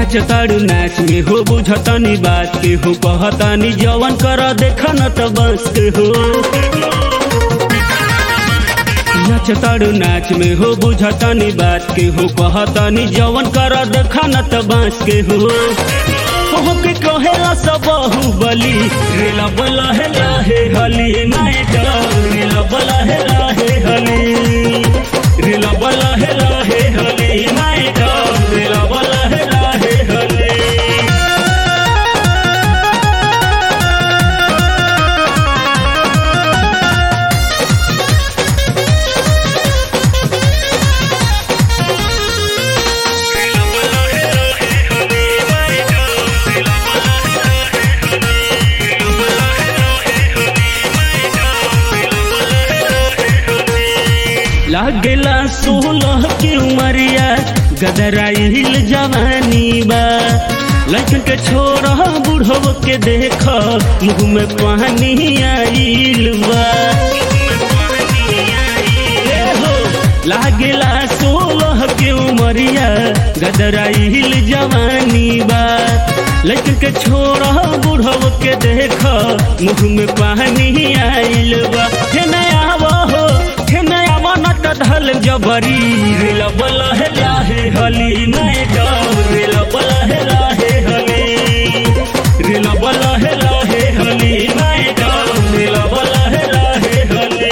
नाचताड़ू नाच में हो बुझतनी बात के हो कहतनी जवन कर देख न त बस के हो नाचताड़ू नाच में हो बुझतनी बात के हो कहतनी जवन कर देख न त बस के हो हो के कहेला सब बली रेला बला है लाहे हली नाइट रेला बला है लाहे हली रेला बला है लाहे हली नाइट रेला बला है लाहे हली लागेला सोलह की उमरिया गदराइल जवानी बा लड़कन के छोड़ा बुढ़व के देख मुँह में पानी आइल बा ए हो, लागेला सोलह के उमरिया गदराइल जवानी बा लड़कन के छोड़ा बुढ़व के देख मुँह में पानी आइल बा हे नया हो हे नया मनत धल जबरी रेल बल है लाहे हली नहीं डर रेल बल है लाहे हली रेल बल है लाहे हली नहीं डर रेल बल है लाहे हली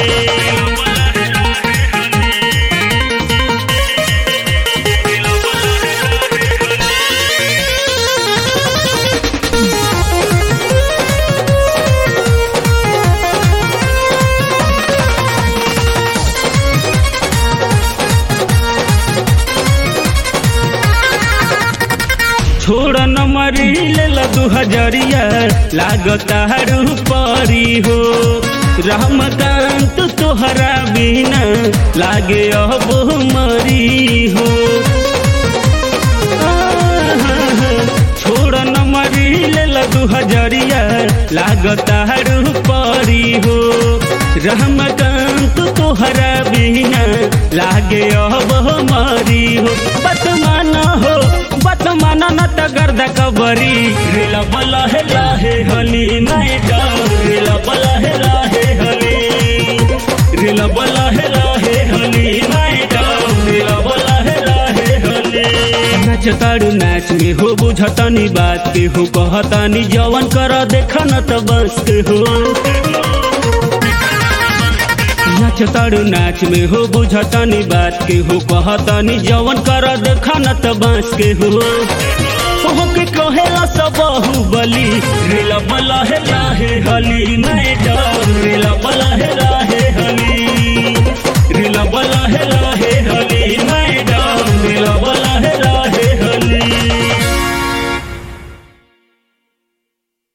छोड़ न मरी ले दू हजरिया लागता हरू परी हो रहमकांत तोहरा बिना लागे अब मरी हो छोड़ न मरी ले दू हजरिया लागता हरू परी हो रहमकांत तोहरा बिना लागे अब मरी हो बतमान हो बतमान न त गर्द कबरी रेला बला है लाहे हली नहीं डर रेला बला है लाहे हली रेला बला है लाहे हली नहीं डर रेला बला है लाहे हली नाचताड़ू नाच में हो बुझतनी बात के हो कहतनी जवन कर देख न त बस के हो नाचताड़ू नाच में हो बुझतनी बात के हो कहतनी जवन कर देख न त बांस के हो हो के कहेला सब बली रेला बला है लाहे हली नहीं डर रेला बला है लाहे